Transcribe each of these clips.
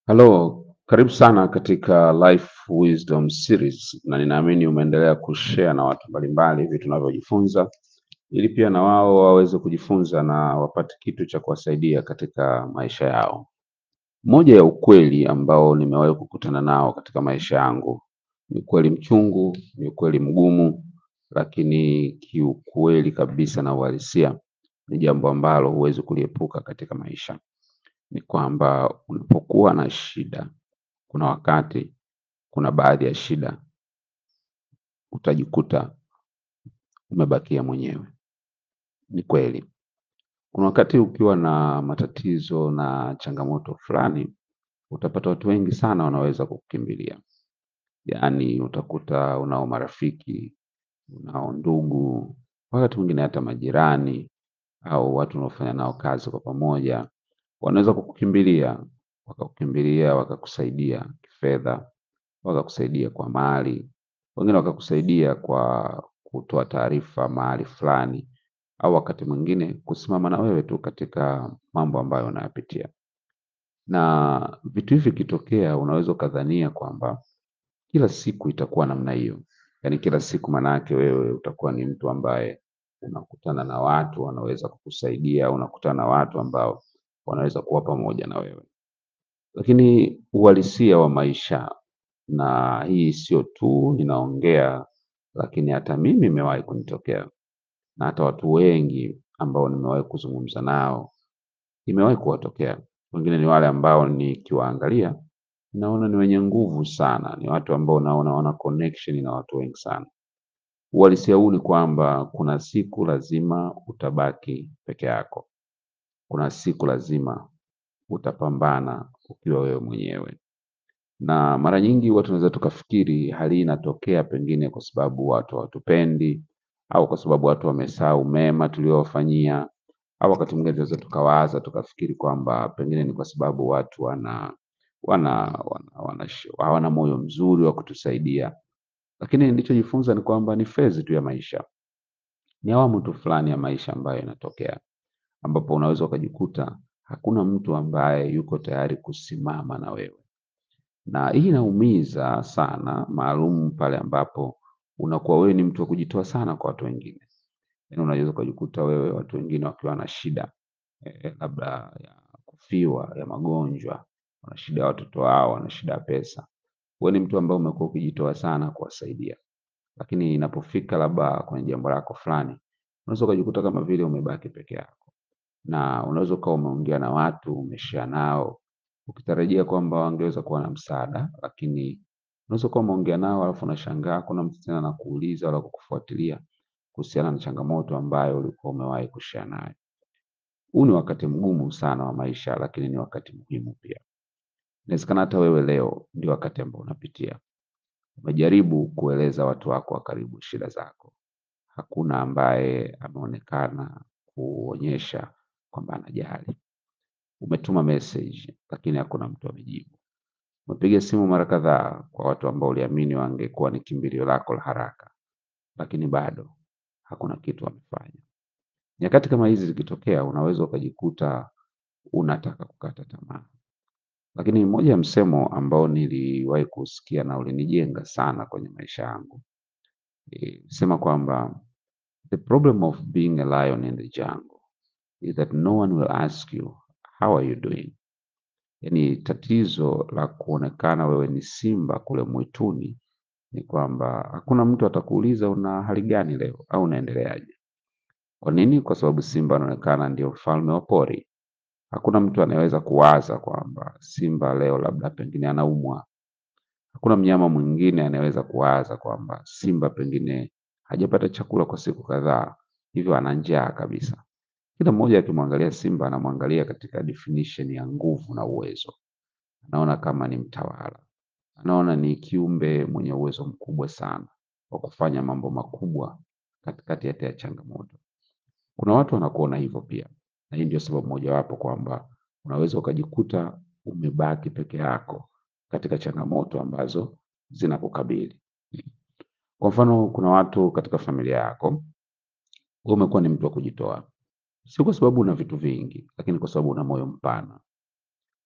Halo, karibu sana katika Life Wisdom Series, na ninaamini umeendelea kushare na watu mbalimbali vitu tunavyojifunza, ili pia na wao waweze kujifunza na wapate kitu cha kuwasaidia katika maisha yao. Moja ya ukweli ambao nimewahi kukutana nao katika maisha yangu ni ukweli mchungu, ni ukweli mgumu, lakini kiukweli kabisa na uhalisia ni jambo ambalo huwezi kuliepuka katika maisha. Ni kwamba unapokuwa na shida, kuna wakati, kuna baadhi ya shida utajikuta umebakia mwenyewe. Ni kweli. Kuna wakati ukiwa na matatizo na changamoto fulani, utapata watu wengi sana wanaweza kukukimbilia. Yaani utakuta unao marafiki, unao ndugu, wakati mwingine hata majirani au watu unaofanya nao kazi kwa pamoja, wanaweza kukukimbilia, wakakukimbilia, wakakusaidia kifedha, wakakusaidia kwa mali, wengine wakakusaidia kwa kutoa taarifa mahali fulani, au wakati mwingine kusimama na wewe tu katika mambo ambayo unayapitia. Na vitu hivi vikitokea, unaweza ukadhania kwamba kila siku itakuwa namna hiyo. Yaani kila siku maanake wewe utakuwa ni mtu ambaye unakutana na watu wanaweza kukusaidia, unakutana na watu ambao wanaweza kuwa pamoja na wewe. Lakini uhalisia wa maisha, na hii sio tu ninaongea, lakini hata mimi imewahi kunitokea, na hata watu wengi ambao nimewahi kuzungumza nao, imewahi kuwatokea. Wengine ni wale ambao nikiwaangalia, naona ni wenye nguvu sana, ni watu ambao naona wana connection na watu wengi sana. Uhalisia huu ni kwamba kuna siku lazima utabaki peke yako. Kuna siku lazima utapambana ukiwa wewe mwenyewe. Na mara nyingi watu tunaweza tukafikiri hali hii inatokea pengine kwa sababu watu hawatupendi, au kwa sababu watu wamesahau mema tuliowafanyia, au wakati mwingine tunaweza tukawaza tukafikiri kwamba pengine ni kwa sababu watu wana wana wana wana hawana moyo mzuri wa kutusaidia. Lakini nilichojifunza ni kwamba ni phase tu ya maisha. Ni awamu tu fulani ya maisha ambayo inatokea, ambapo unaweza ukajikuta hakuna mtu ambaye yuko tayari kusimama na wewe. Na hii inaumiza sana, maalum pale ambapo unakuwa wewe ni mtu wa kujitoa sana kwa watu wengine. Yaani unaweza ukajikuta wewe watu wengine wakiwa na shida, eh, labda ya kufiwa, ya magonjwa, wana shida ya watoto wao, wana shida ya pesa. Wewe ni mtu ambaye umekuwa ukijitoa sana kuwasaidia. Lakini inapofika labda kwenye jambo lako fulani, unaweza ukajikuta kama vile umebaki peke yako. Na unaweza ukawa umeongea na watu, umeshare nao, ukitarajia kwamba wangeweza kuwa na msaada, lakini unaweza ukawa umeongea nao alafu unashangaa hakuna mtu tena anakuuliza wala kukufuatilia kuhusiana na changamoto ambayo ulikuwa umewahi kushare naye. Huu ni wakati mgumu sana wa maisha, lakini ni wakati muhimu pia. Inawezekana hata wewe leo ndio wakati ambao unapitia. Umejaribu kueleza watu wako wa karibu shida zako. Hakuna ambaye ameonekana kuonyesha kwamba anajali. Umetuma message lakini hakuna mtu amejibu. Umepiga simu mara kadhaa kwa watu ambao uliamini wangekuwa ni kimbilio lako la haraka, lakini bado hakuna kitu wamefanya. Nyakati kama hizi zikitokea, unaweza ukajikuta unataka kukata tamaa. Lakini moja ya msemo ambao niliwahi kusikia na ulinijenga sana kwenye maisha yangu, eh, sema kwamba the problem of being a lion in the jungle is that no one will ask you how are you doing. Yaani tatizo la kuonekana wewe ni simba kule mwituni ni kwamba hakuna mtu atakuuliza una hali gani leo au unaendeleaje. Kwa nini? Kwa sababu simba anaonekana ndio mfalme wa pori. Hakuna mtu anayeweza kuwaza kwamba simba leo labda pengine anaumwa. Hakuna mnyama mwingine anayeweza kuwaza kwamba simba pengine hajapata chakula kwa siku kadhaa, hivyo ana njaa kabisa. Kila mmoja akimwangalia simba anamwangalia katika definition ya nguvu na uwezo. Anaona kama ni mtawala. Anaona ni kiumbe mwenye uwezo mkubwa sana wa kufanya mambo makubwa katikati hata ya changamoto. Kuna watu wanakuona hivyo pia, na hii ndio sababu mojawapo kwamba unaweza ukajikuta umebaki peke yako katika changamoto ambazo zinakukabili. Kwa mfano, kuna watu katika familia yako, wewe umekuwa ni mtu wa kujitoa, si kwa sababu una vitu vingi, lakini kwa sababu una moyo mpana.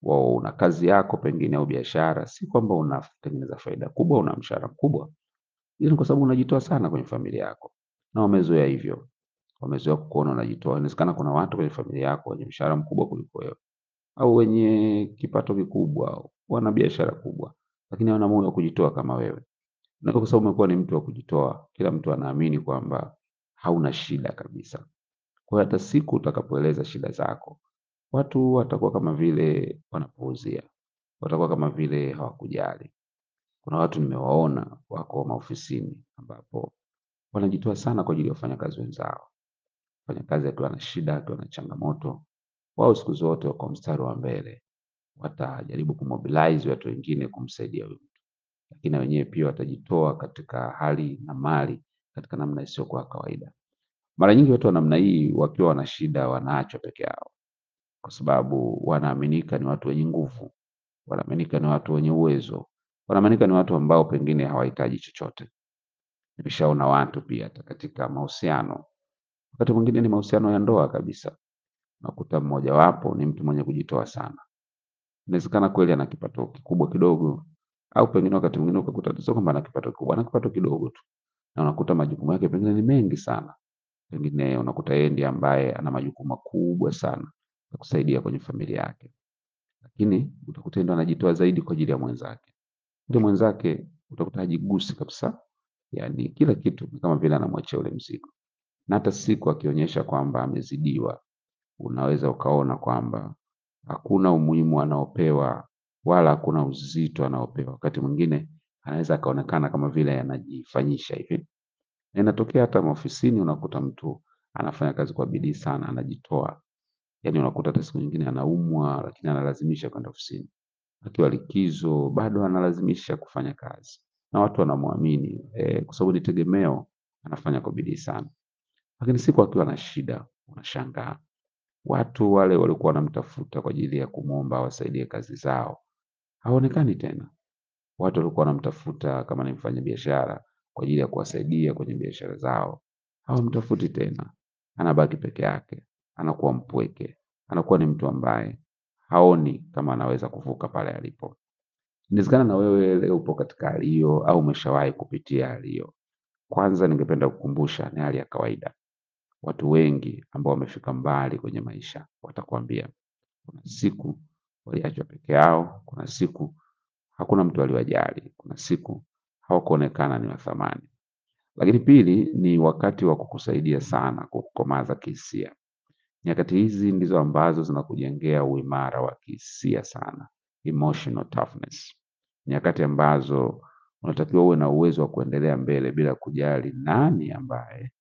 wao una kazi yako pengine au biashara, si kwamba unatengeneza faida kubwa, una mshahara mkubwa, ila ni kwa sababu unajitoa sana kwenye familia yako, na wamezoea hivyo, wamezoea kukuona unajitoa. Inawezekana kuna watu kwenye familia yako wenye mshahara mkubwa kuliko wewe au wenye kipato kikubwa, wana biashara kubwa, lakini hawana moyo wa kujitoa kama wewe. Na kwa sababu umekuwa ni mtu wa kujitoa, kila mtu anaamini kwamba hauna shida kabisa. Kwa hiyo hata siku utakapoeleza shida zako, watu watakuwa kama vile wanapuuzia, watakuwa kama vile hawakujali. Kuna watu nimewaona wako maofisini ambapo wanajitoa sana kwa ajili ya wafanyakazi wenzao. Mfanyakazi akiwa na shida, akiwa na changamoto, wao siku zote wako mstari wa mbele, watajaribu kumobilize watu wengine kumsaidia huyu mtu, lakini na wenyewe pia watajitoa katika hali na mali katika namna isiyokuwa kawaida. Mara nyingi watu wa namna hii wakiwa wana shida wanaachwa peke yao, kwa sababu wanaaminika ni watu wenye nguvu, wanaaminika ni watu wenye uwezo, wanaaminika ni watu ambao pengine hawahitaji chochote. Nimeshaona watu pia hata katika mahusiano, wakati mwingine ni mahusiano ya ndoa kabisa, unakuta mmojawapo ni mtu mwenye kujitoa sana. Inawezekana kweli ana kipato kikubwa kidogo, au pengine wakati mwingine ukakuta sio kwamba ana kipato kikubwa, ana kipato kidogo tu, na unakuta majukumu yake pengine ni mengi sana. Pengine unakuta yeye ndiye ambaye ana majukumu makubwa sana ya kusaidia kwenye familia yake, lakini utakuta yeye ndo anajitoa zaidi kwa ajili ya mwenzake. Ndio mwenzake utakuta hajigusi kabisa, yaani kila kitu ni kama vile anamwachia ule mzigo, na hata siku akionyesha kwamba amezidiwa, unaweza ukaona kwamba hakuna umuhimu anaopewa wala hakuna uzito anaopewa. Wakati mwingine anaweza akaonekana kama vile anajifanyisha hivi, na inatokea hata maofisini, unakuta mtu anafanya kazi kwa bidii sana, anajitoa, yaani unakuta hata siku nyingine anaumwa, lakini analazimisha kwenda ofisini. Akiwa likizo bado analazimisha kufanya kazi, na watu wanamwamini eh, kwa sababu ni tegemeo, anafanya kwa bidii sana. Lakini siku akiwa na shida, unashangaa watu wale walikuwa wanamtafuta kwa ajili ya kumwomba awasaidie kazi zao haonekani tena. Watu walikuwa wanamtafuta kama ni mfanyabiashara kwa ajili ya kuwasaidia kwenye biashara zao, hawamtafuti tena. Anabaki peke yake, anakuwa mpweke, anakuwa ni mtu ambaye haoni kama anaweza kuvuka pale alipo. Inawezekana na wewe leo upo katika hali hiyo au umeshawahi kupitia hali hiyo. Kwanza ningependa kukumbusha ni hali ya kawaida. Watu wengi ambao wamefika mbali kwenye maisha watakwambia kuna siku waliachwa peke yao, kuna siku hakuna mtu aliwajali, kuna siku hawakuonekana ni wa thamani. Lakini pili ni wakati wa kukusaidia sana kukukomaza kihisia. Nyakati hizi ndizo ambazo zinakujengea uimara wa kihisia sana, emotional toughness. Nyakati ambazo unatakiwa uwe na uwezo wa kuendelea mbele bila kujali nani ambaye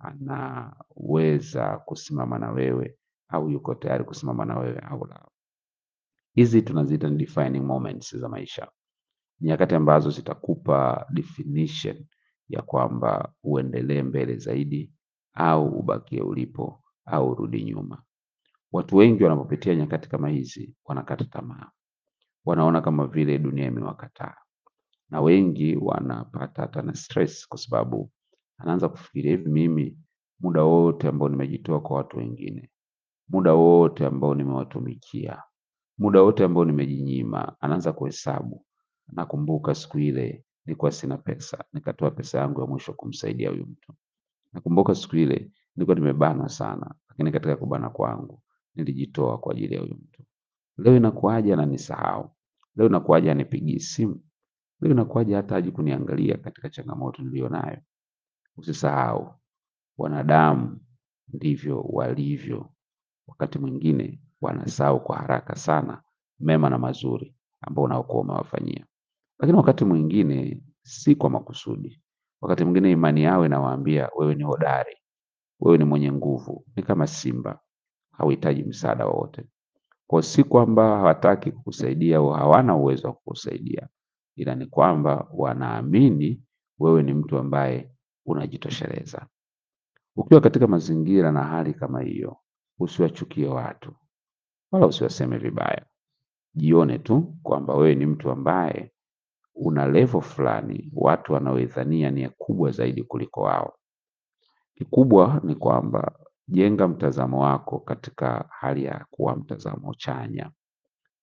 anaweza kusimama na wewe au yuko tayari kusimama na wewe au la. Hizi tunaziita ni defining moments za maisha, nyakati ambazo zitakupa definition ya kwamba uendelee mbele zaidi au ubakie ulipo au urudi nyuma. Watu wengi wanapopitia nyakati kama hizi wanakata tamaa, wanaona kama vile dunia imewakataa, na wengi wanapata hata na stress, kwa sababu anaanza kufikiria hivi, mimi muda wote ambao nimejitoa kwa watu wengine, muda wote ambao nimewatumikia, muda wote ambao nimejinyima, anaanza kuhesabu. Nakumbuka siku ile nilikuwa sina pesa, nikatoa pesa yangu ya mwisho kumsaidia huyu mtu. Nakumbuka siku ile nilikuwa nimebanwa sana, lakini katika kubana kwangu nilijitoa kwa ajili ya huyu mtu. Leo inakuwaje ananisahau? Leo inakuwaje anipigii simu? Leo inakuwaje hata haji kuniangalia katika changamoto niliyonayo? Usisahau, wanadamu ndivyo walivyo. Wakati mwingine wanasahau kwa haraka sana mema na mazuri ambao unaokuwa umewafanyia, lakini wakati mwingine si kwa makusudi. Wakati mwingine imani yao inawaambia wewe ni hodari, wewe ni mwenye nguvu, ni kama simba, hauhitaji msaada wowote. Kwa si kwamba hawataki kukusaidia au hawana uwezo wa kukusaidia, ila ni kwamba wanaamini wewe ni mtu ambaye unajitosheleza. Ukiwa katika mazingira na hali kama hiyo, usiwachukie watu wala usiwaseme vibaya. Jione tu kwamba wewe ni mtu ambaye una level fulani watu wanaoidhania ni kubwa zaidi kuliko wao. Kikubwa ni kwamba jenga mtazamo wako katika hali ya kuwa mtazamo chanya,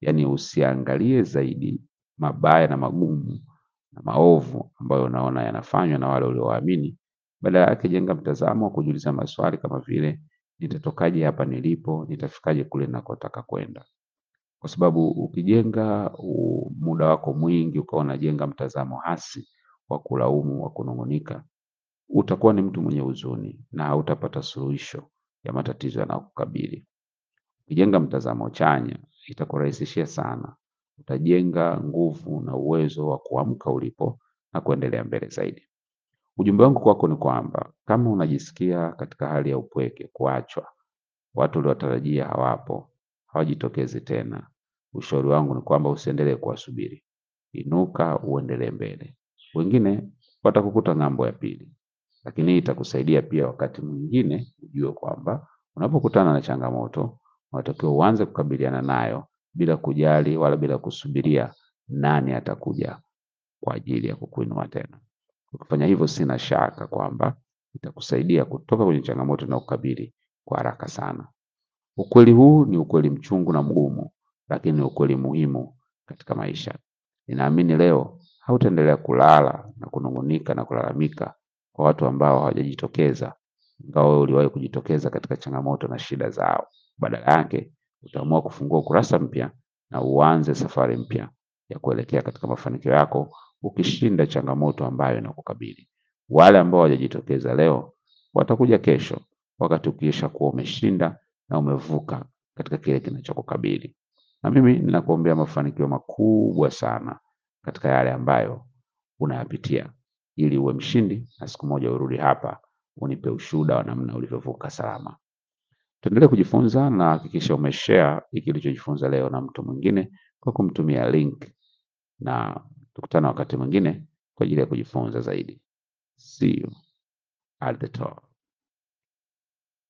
yaani usiangalie zaidi mabaya na magumu na maovu ambayo unaona yanafanywa na wale uliowaamini. Badala yake jenga mtazamo wa kujiuliza maswali kama vile nitatokaje hapa nilipo, nitafikaje kule ninakotaka kwenda. Kwa sababu ukijenga u- muda wako mwingi ukawa unajenga mtazamo hasi wa kulaumu, wa kunung'unika, utakuwa ni mtu mwenye huzuni na hautapata suluhisho ya matatizo yanayokukabili. Ukijenga mtazamo chanya, itakurahisishia sana. Utajenga nguvu na uwezo wa kuamka ulipo na kuendelea mbele zaidi. Ujumbe wangu kwako ni kwamba kama unajisikia katika hali ya upweke, kuachwa, watu uliotarajia hawapo, hawajitokezi tena, ushauri wangu ni kwamba usiendelee kuwasubiri. Inuka uendelee mbele. Wengine watakukuta ng'ambo ya pili, lakini hii itakusaidia pia wakati mwingine ujue kwamba unapokutana na changamoto unatakiwa uanze kukabiliana nayo bila kujali wala bila kusubiria nani atakuja kwa ajili ya kukuinua tena. Ukifanya hivyo, sina shaka kwamba itakusaidia kutoka kwenye changamoto inayokukabili kwa haraka sana. Ukweli huu ni ukweli mchungu na mgumu, lakini ni ukweli muhimu katika maisha. Ninaamini leo hautaendelea kulala na kunung'unika na kulalamika kwa watu ambao hawajajitokeza, ingawa wewe uliwahi kujitokeza katika changamoto na shida zao. Badala yake, utaamua kufungua ukurasa mpya na uanze safari mpya ya kuelekea katika mafanikio yako, ukishinda changamoto ambayo inakukabili. Wale ambao hawajajitokeza leo watakuja kesho, wakati ukiisha kuwa umeshinda na umevuka katika kile kinachokukabili. Na mimi ninakuombea mafanikio makubwa sana katika yale ambayo unayapitia, ili uwe mshindi na siku moja urudi hapa unipe ushuhuda wa namna ulivyovuka salama. Tuendelee kujifunza na hakikisha umeshare hiki ulichojifunza leo na mtu mwingine kwa kumtumia link, na tukutane wakati mwingine kwa ajili ya kujifunza zaidi. See you at the top.